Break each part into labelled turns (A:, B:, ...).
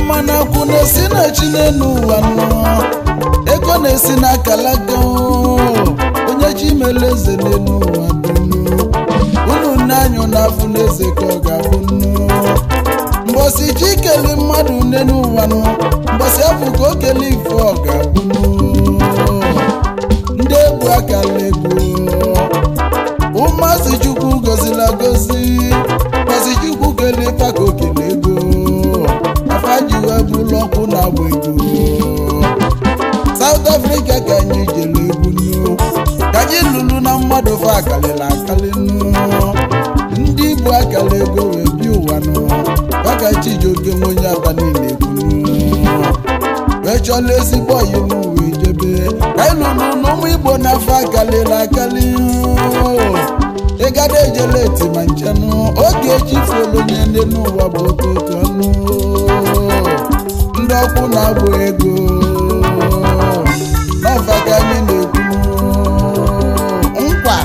A: mana akwụ na-esi na chi n'elu ụwa nọ ego na-esi na kalaga onye chi mere eze n'elu ụwa dunu unu nne anyụ na afụ n'eze ka ọ ga-abụ nnu mbọsị chi kele mmadụ n'elu ụwa nọ mbọsị afụ ka o kele ife ọ ga-abụ nnu ndị egwu akala ego ụmụazị chukwu gọzila gọzi gọzi chukwu kele ife ka o kele ego afa ji wee bụrụ ọkụ na-agba ego South Africa ka anyị jere egwu nnu ka anyị lụrụ na mmadụ fa akalịla akali nnu ndị Igbo akala ego wee bi ụwa nụ maka Chijioke nwe onye aba niile egwu nnu wee chọla ezigbo ọyị m wee jebe ka anyị lụrụ na ụmụ Igbo n'afọ akalịla akali ịgada ejela eti ma nchenụ oge echifuola onye ndị n'ụwa bụ okoko ọnụ ndị ọkwụ na-agbụ ego n'ọfa ka anyị na-ekwu nkwa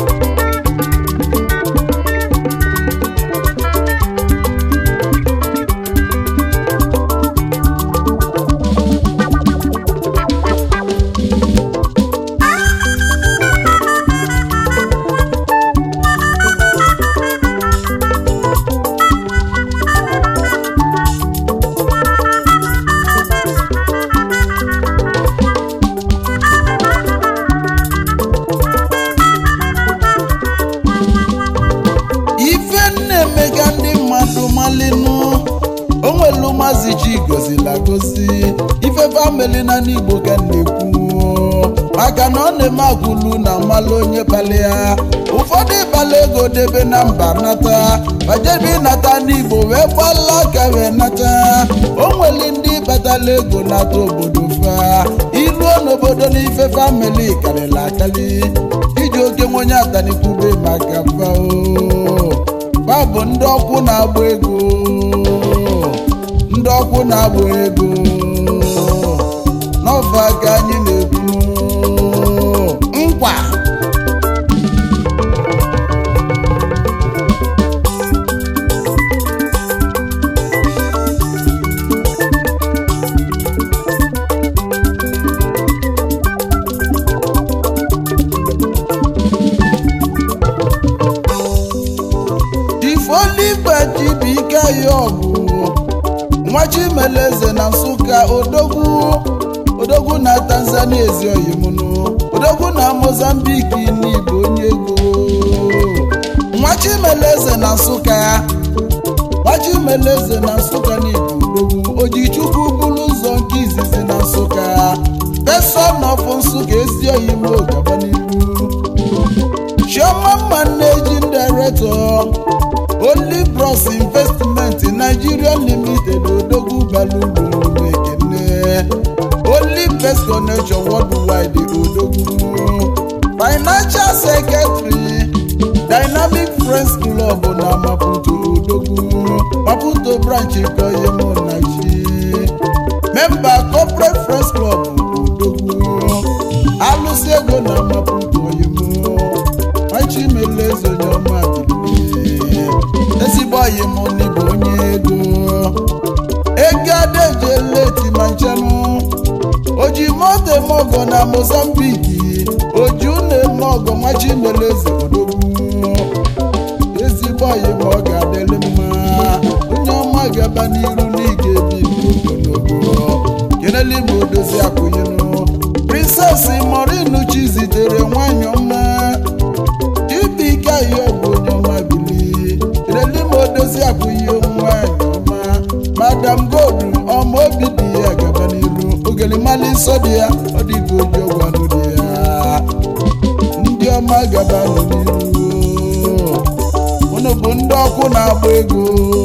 A: ife na-emega ndị mmadụ malinu onwelu mazi chi gozila gozi ife famili na n'igbo ka na-ekwu maka na ọ na-eme agwụlu na mmalụ onye kpali ya ụfọdụ ịkpala ego debe na mba nata bajebe ịnata n'igbo wee gbala aka wee nata onweli ndị batala ego nata obodo fa iluo n'obodo n'ife famili karịrị akali iji oke nwe onye atanikwube maka fao fa bụ ndị ọkwụ na-agba ego ndị ọkwụ na-agba ego n'ọfa ka anyị na-ekwu nkwa ifoliba jibike ya ọgụ nwa chimeleze na nsụka odogwu odogwu na tanzania ezi oyimunu odogwu na mozambiki n'igbo onye ego nwa chimeleze na nsụka nwa chimeleze na nsụka n'igbo odogwu ojichukwu bụrụ ụzọ nke izizi na nsụka peson of nsụka ezi oyimo gaba n'ihu chioma mma managing director only bros investment nigeria limited odogwu balugwu ekene only best connection worldwide odogwu financial secretary dynamic friends club na maputo odogwu maputo branch koyemonachi member corporate friends club odogwu alụsị ego na maputo oyemo machimeleze onye ọma bilie ezigbo ọyị m n'ịbụ onye ego ego adeje leti ma nchenụ oji moto eme ọgọ na mozambiki oji ụlọ eme ọgọ machimeleze odogwu ezigbo ọyị m ọ ga-adịrị mma onye ọma ga-aba n'iru n'ịga ebi ndụ ogologo kenele igbo odozi akwụnyenu princess morinu chi zitere nwanyị ọma chibike ayo bụ onye ọma bili kenele ma odozi akwụghị nwanyị ọma madam gold ọma obi dị ya gaba n'iru ogelimali nsọ dị ya ọ dịghị oji ọgwanụ dị ya ndị ọma gaba n'iru unu bụ ndị ọkụ na-agba ego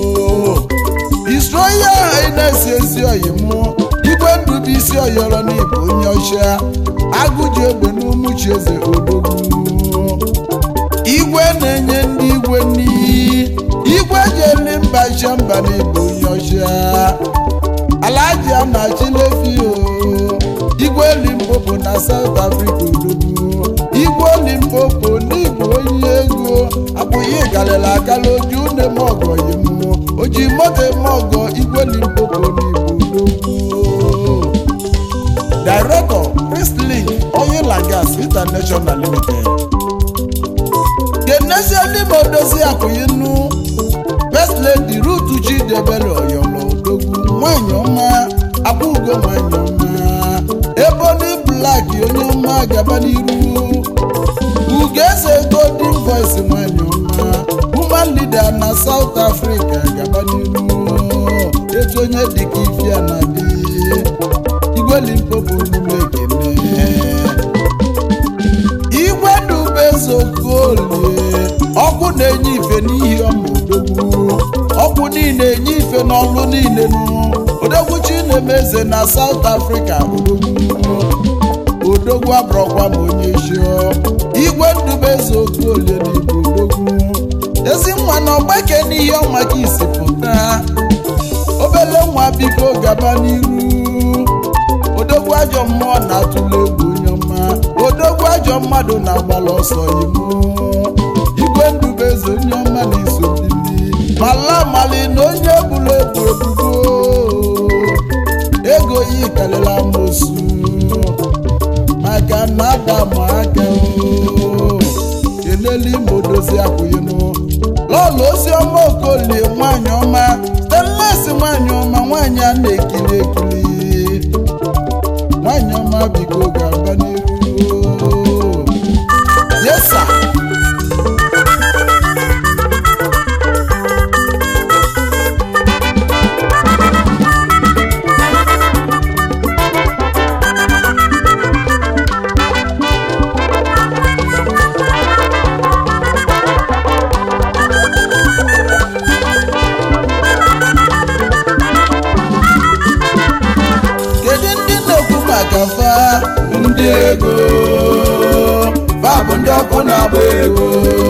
A: isroya hines ezi oyi mụ igwe ndụ bụ isi ọyọrọ n'ịbụ onye ọcha agụji egbe n'umuchi eze odogwu igwe na-enye ndị igwe n'iyi igwe ji eli mba iche mba n'ịbụ onye ọcha alaji a na-achị n'efi o igwe limpopo na south africa odogwu igwe limpopo n'ịbụ onye ego abụghị galịla akala oji une m ọgọ yi mmụọ oji moto eme ọgọ igwe limpopo n'ịbụ ugo nwanyị ọma ebony black onye ọma gaba n'iru ugo eze golden voice nwanyị ọma woman leader na south africa gaba n'iru etu onye dịka ifia na dị igwe limpopo omume ekene igwe dubezokolie ọkụ na-enye ife n'ihi ọmụdogwu ọkụ niile enye ife n'ọlụ niile nụ odogwu chinemeze na South Africa odogwu odogwu abụrọkwa ma onye chio igwe ndubezokolie na igbo odogwu ezi nwa na ọgbake n'ihe ọnwa ka isi pụta obele nwa biko gaba n'iru odogwu ajọ mmụọ na-atụle egwu onye ọma odogwu ajọ mmadụ na-agbala ọsọ imo igwe ndubeze onye ọma na-eso bili mala mali na onye bụrụ ebu ebubo ego yi karịrị amosu maka na ada ma aka o keneli ma odozi akwụghịnụ lọlọ ozi ọma okolie nwanyị ọma stanles nwanyị ọma nwanyị a na-ekiri ekiri nwanyị ọma biko ga-aba n'ihu yesa kedu ndị na-ekwu maka fa ndị ego fa bụ ndị ọkụ na-agba ego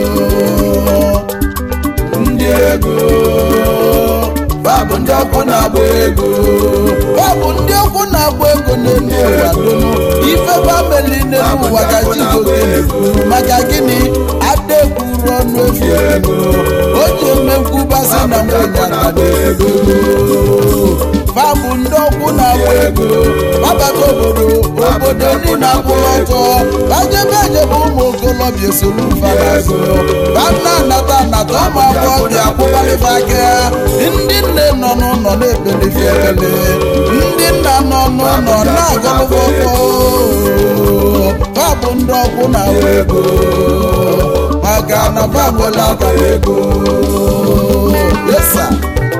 A: ndị ego fa bụ ndị ọkụ na-agba ego fa bụ ndị ọkụ na-agba ego n'elu ụwa donu ife famili n'elu ụwa ka chigoke maka gịnị ada ekwuru ọnụ efu ego o ji eme nkwubasị na nwunye aka ego fabụ ndị ọkwụ na-agba ego gbabata obodo obodo ndị na-akwụrụ ọtọ bajebe ejebe ụmụ okolobịa esoro mfanazo bana anata anata ụmụ agbọghọbịa akwụbalịba aka ndị nne nọ n'ụlọ na-ebelife ekele ndị nna nọ n'ụlọ na-agọlụba ọkọ fabụ ndị ọkwụ na-agba ego maka na fabụla akara ego yesa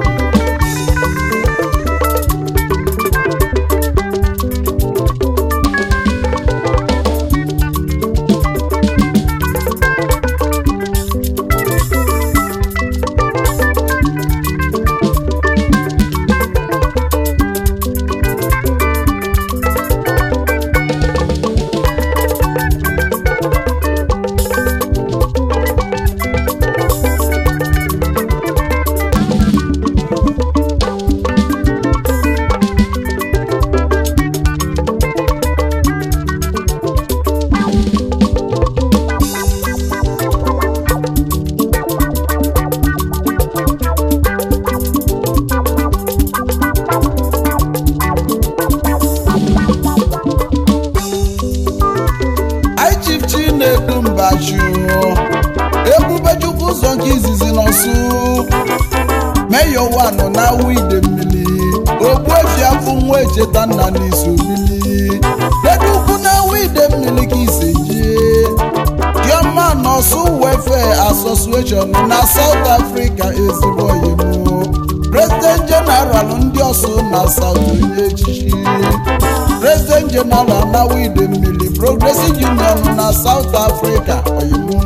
A: anyị chief chinedu mbachu ebubechukwu ụzọ nke izizi n'ọsụ meyo wanụ na awụ ide mmiri ogbuefi afọ nwa echeta nna n'iso mmiri dedu ukwu na awụ ide mmiri ka ise jie diọma n'ọsụ welfare association na south africa ezigbo oyimo president general ndị ọsụ na south onye echichi president general na wide mmiri progressive union na south africa oyimo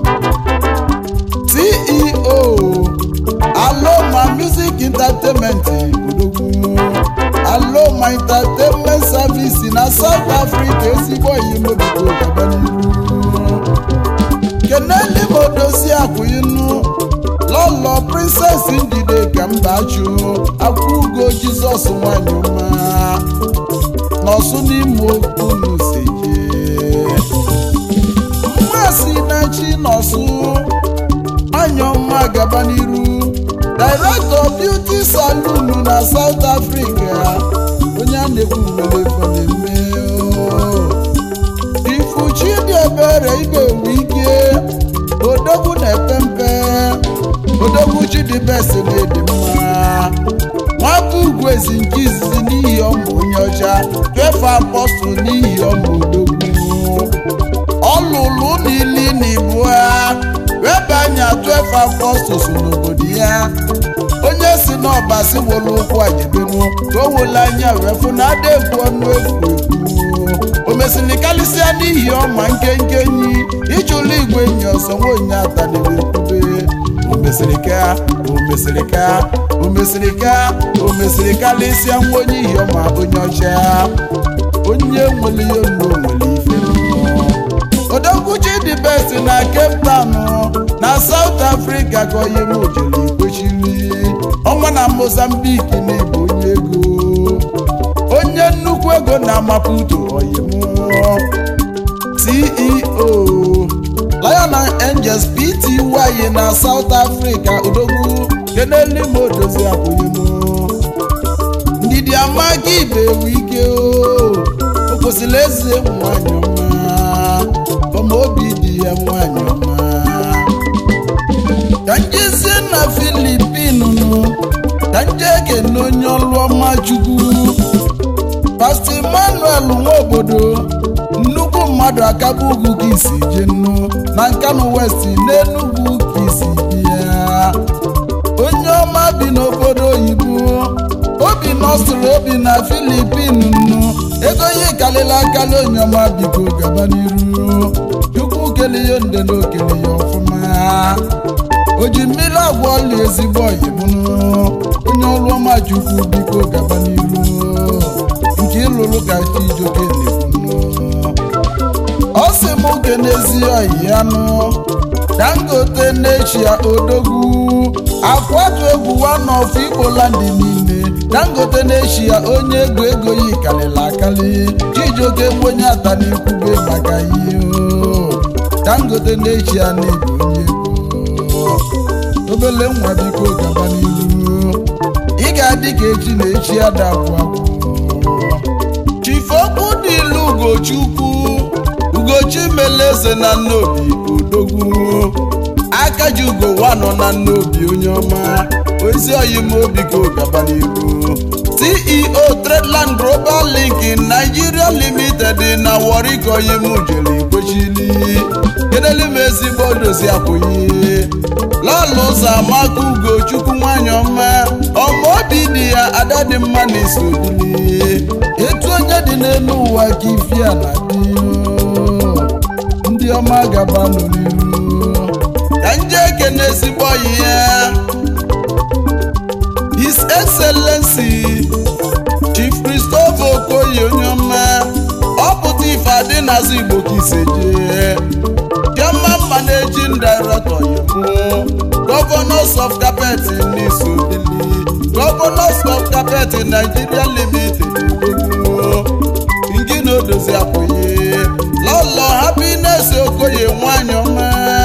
A: ceo aloma music entertainment odogwu aloma entertainment service na south africa ezigbo oyimo biko gaba n'iru keneli modozi akwụinu lọlọ princess ndide ka mbachu akwụgo jizọs nwanyị ọma n'ọsụ n'ime okwu n'useje mmasị na chi n'ọsụ nwanyị ọma gaba n'iru director beauty saloon na south africa onye a na-ekwu nwere efe na-eme oo. ifuchi dị ebere ị ga-enwe ike odogwu na-epe mpe odogwu chidibesi na-edi mma nwata ugwu ezi nke izizi n'ihi ọmụ onye ọcha twefe apọstụl n'ihi ọma odogwu ọlụlụ n'ili na ibu ha webe anya twefe apọstụl so n'obodo ya onye si n'ọba si wolu ụkwụ ajebenu ka o wele anya wee fụ na ada ekwu ọnụ efu ekwu o mesịrị karịsịa n'ihi ọma nkenke enyi ịchụlụ igwe enyi ọsọ nwaonye ataniri ekwube o mesịrị ka o mesịrị ka o mesịrị ka o mesịrị karịsịa nwa onye ihi ọma onye ọcha onye nwere ihe nnu nwere ife mmụọ odogwuchi dị best na cape town na south africa ka onye m jere ikwechiri ọnwa na mozambique na ịbụ onye ego onye nnukwu ego na maputo oyim ceo lion and angels pty na south africa odogwu kenelu ma odozi akwụghịm ndidi amaghị ibe ewu ike o o kwesịrị eze nwanyị ọma ọma obi dị ya nwanyị ọma ka njezie na filipin nụ ka nje ekene onye ọlụ ọma chukwu pastọ emmanuel nwa obodo nnukwu mmadụ akaba ugwu ka isi je nnu na nkanu west n'enugwu ka isi bịa onye ọma bi n'obodo oyibo obi nọsịrị obi na filipin nnu ego ihe kalịla akali onye ọma biko gaba n'iru chukwu kele ya nde na okele ya ọfụma o ji mmiri agwa ọla ezigbo oyimụnụ onye ọrụ ọma chukwu biko gaba n'iru nke ịlụlụ ka chijoke na-ekwunu ọ sị m kenezi oyi ya nụ dangote n'echia odogwu akwatu egwu one of igboland niile dangote n'echia onye ego ego yi karịrị akali chijoke onye ata n'ikwube maka ihe o. dangote n'echia na-ebu onye ego obele nwa biko gaba n'ihu ị ga-adị ka echi na echi adagbu agwụ chifokwu dị ilu ugochukwu ugochi meleze na nnobi odogwu aka ji ugo wanọ na nnobi onye ọma ozi oyim obi ka gaba n'ihu ceo tradeland global link nigeria limited na wari ka oyim jere kwechili kedelu m ezigbo dozi akwụghị lọlụ ụzọ amaka ugochukwu nwanyị ọma ọma obi dị ya ada dị mma na iso bili etu onye dị n'elu ụwa ka ifi a na dị ndị ọma gaba nọ n'iru ka nje ekene ezigbo ọyị ya his excellency chief christopher okoye onye ọma ọ pụta ife adị n'azụ igbo ka ise jee chairman managing director yiwu governors of carpet n'isobili governors of carpet nigeria limited gbogbo ngị na odozi akwụghị lọlọ happiness okoye nwanyị ọma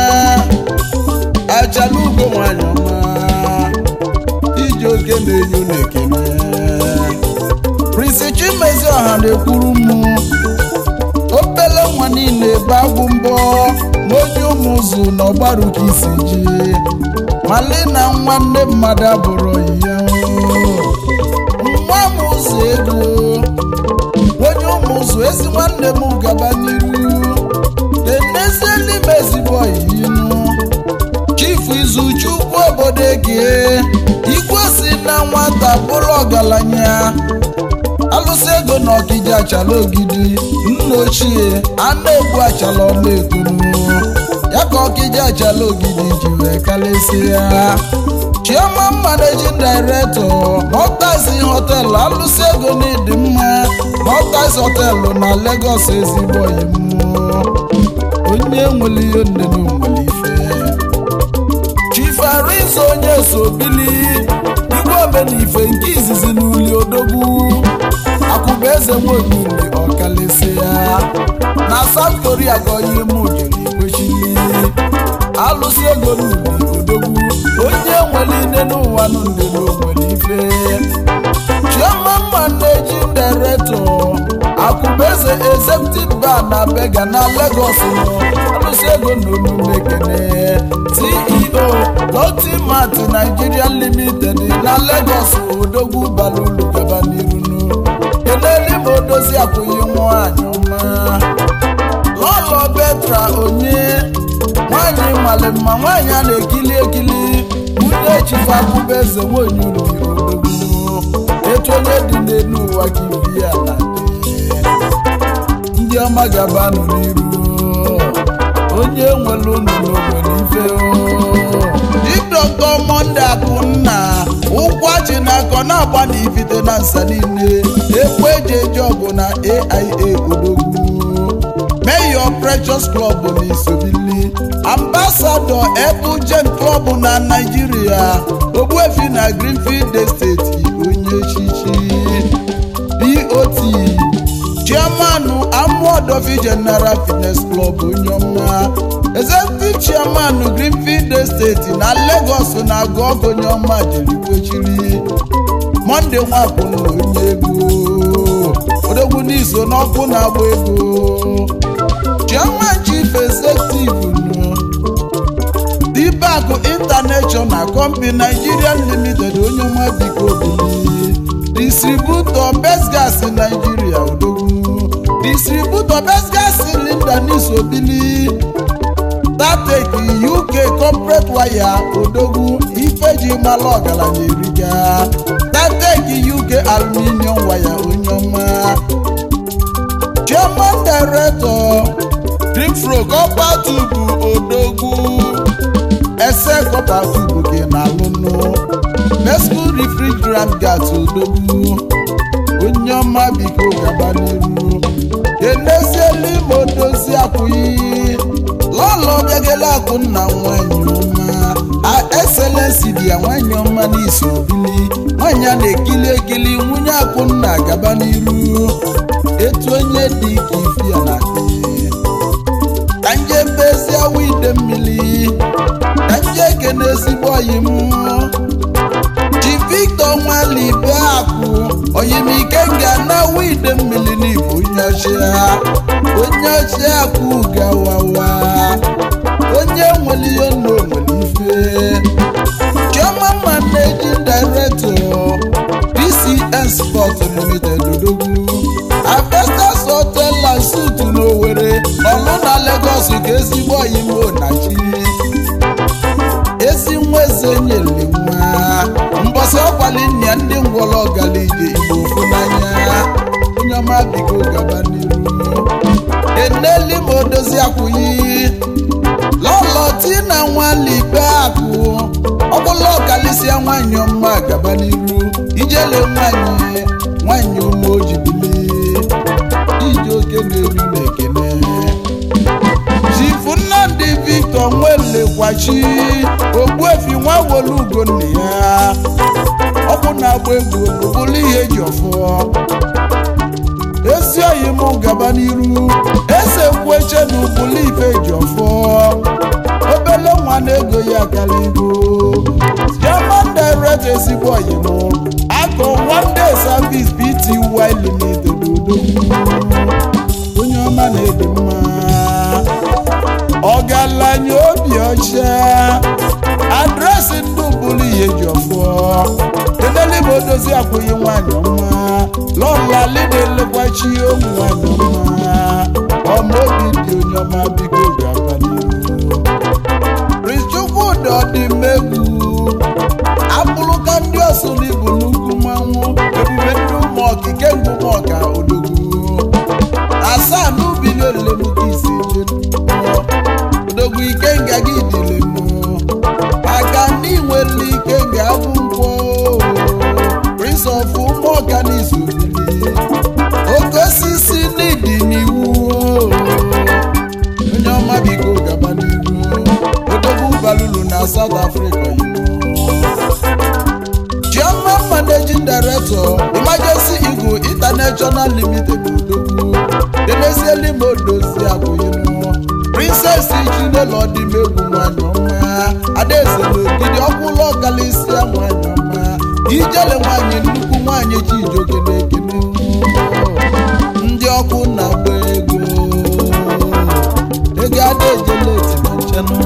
A: ajala ugo nwanyị ọma iji oke na-enyo na-ekene prince chimezi ọha na-ekwuru m obele nwa niile ebe agwụ mbọ ma onye ụmụ ụzụ na ọgbaru ka isi ji mali na nwanne mmadụ abụrụ ya nwa m ụzọ ego onye ụmụ ụzụ ezi nwanne m gaba n'iru enezie n'ime ezigbo ọyịnụ chifu izuchukwu obodo eke igwe si na nwata bụrụ ọgaranya alụsị ego na ọkija achala ogidi nna ochie anụ egbu achala ọla ekunu ya ka ọkija achala ogidi ji wee kalịsịa chioma managing director nọtazi họtelụ alụsị ego na ịdị mma nọtazi họtelụ na Lagos ezigbo oyimu onye nwere ihe nne na nwere ife chief arinze onye so bili igwe omenife nke izizi n'uli odogwu akụba eze nwaonyili ọkalịsị ya na South Korea gọyi mụ jere ikwechili alụsị ego n'uli odogwu onye nwere ine n'ụwa nụnde na onwere ife chioma managing director akụbeze executive bar na bega na Lagos nọ alụsị ego na omume kene ceo lotimat nigeria limited na Lagos odogwu balulu gaba n'iru keneli odozi akwụghị nwanyị ọma lọlọ betra onye nwanyị mmalị mma nwanyị a na-ekili ekili nwunye chifa akụba eze nwanyị uri odogwu etu onye dị n'elu ụwa ka ibi ya na ndị ọma gabanụ n'iru onye nwere unu n'obodo ife dịdọkọ monde akụnna ụkwụ achị na akọ na-agba na ifite na nsa niile ekwe eji eji ọgụ na aia odogwu mayor precious club na isobili ambasadọ ebujen club na naijiria ogbuefi na greenfield estate onye chichi dot chairman amuodofi general fitness club onye ọma executive chairman greenfield estate na lagos na-agụ ọgụ onye ọma jiri kwechiri monde nwapụna onye ego odogwu n'iso n'ọkụ na-agba ego chairman chief executive nụ dibakụ international company nigerian limited onye ọma biko bili distributor best gas nigeria odogwu distributor best gas cylinder n'isobili tatek uk corporate wire odogwu ifeji mala ọgaranya eriga tatek uk aluminium wire onye ọma chairman director greenfro copper tube odogwu ese copper tube gị na-alụnụ mesco refrigerant gas odogwu onye ọma biko gaba n'iru eneziela ime odozi akwụghị lọlọ bịagela akụ nna nwanyị ọma a excellency dị ya nwanyị ọma n'isi obili nwanyị a na-ekili ekili nwunye akụ nna gaba n'iru etu onye dị ka ifi ya na ka nje bezie wide mmiri ka nje ekene ezigbo oyi m ji victor nwalibe akụ oyimike nga na wide mmiri n'igbo onye ọchịa onye ọchịa akụ gawawa onye nwere ihe nna onwere ife chioma managing director pcn sport limited odogwu avestas hotel and suit n'owere ọlụ na lagos ka ezigbo oyimo na chi ezi nwa eze nyere nwa mbọsị ọkwali nna ya ndị ngwọrọ ọgala ije igbo ofu n'anya onye ọma biko gaba n'iru eneli ma odozi akwụghị lọlọ tina nwalibe akụ ọbụla ọkalịsịa nwanyị ọma gaba n'iru ijele nwanyị nwanyị ụmụ ojibili ije oke na-eru na ekene chifu nnamdị victor nwelekwachi ogbuefi nwa wolu ugo nna ya ọkụ na-agba egwu bụrụ ihe eji ọfọ ezi oyi m gaba n'iru eze kwueche na ụbụlụ ife eji ọfọ obele nwa na-ego ya kaligo german direct ezigbo oyi m akọ one day service bty limited odogwu onye ọma na-edi mma ọgaranya obi ọcha adresị ndị bụrụ ihe ji ọfọ edelebe odozi akwụghị nwanyị ọma lọlali na-elekwachi ụmụ nwanyị ọma ọma obi dị onye ọma biko gaba n'ihu richukwudị ọdịmegwu abụrụ ka ndị ọsụ n'ibu nnukwu mmanwụ ebube ndị ụmụ okike ngwu ụmụọka odogwu asaa n'ubi n'olelemuka ise jenuo odogwu ike nga gị dịle mụ aka ndị nwere ike ga-abụ nkwọ prince of ụmụọka n'izu olili oke osisi n'ịdị n'iwu onye ọma biko gaba n'ihu odogwu balulu na south africa Chairman Managing Director Emergency Eagle International Limited Odogwu Emezieli Modozi Abụyinu Princess Chinelo Ọdịmegwu nwanyị ọma Adaeze n'ogidi ọkwụlụ ọkalịsịa nwanyị ọma Ijele nwanyị nnukwu nwanyị Chijioke na-ekene ndị ọkụ na-agba ego ego ada ejele eti na nchenụ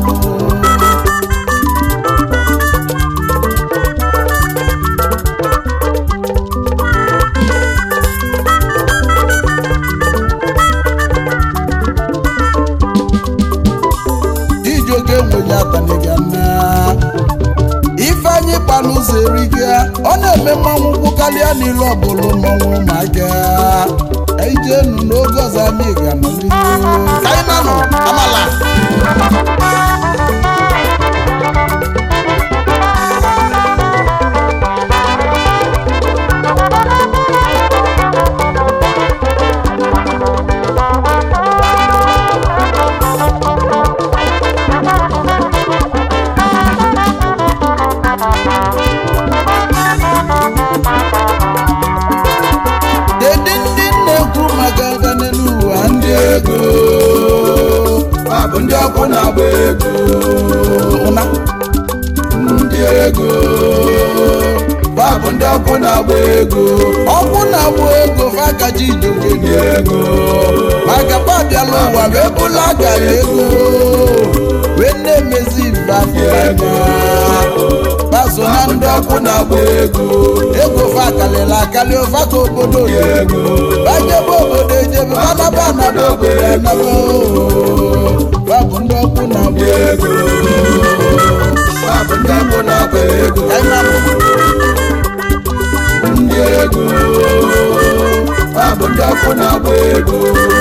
A: na-eme mmanwụ ukwu karịa n'ilu ọbụla mmanwụ ụmụaka ijenu n'oge ọzọ anyị ga-anọ n'ihu ka anyị na-anọ amala Kedu ndị na-ekwu maka aga n'elu ụwa ndị ego
B: Ha bụ ndị ọkụ na-agba ego
A: ụna
B: ndị ego Ha bụ ndị ọkụ na-agba ego
A: ọkwụ na-agbụ ego fakaji ijoke
B: ndị ego
A: maka pabiala ụwa wee bụla gara ego wee na-emezi mbafụanya baso na ndị ọkụ na-agbụ
B: ego
A: ego fa kalịla akali ụfa ka obodo
B: ego
A: bajebe obodo ejebe banaba anaba obodo anaba fa bụ ndị ọkụ na-agbụ
B: ego Ha bụ ndị ọkụ na-agba ego ndị ego Ha bụ ndị ọkụ na-agba ego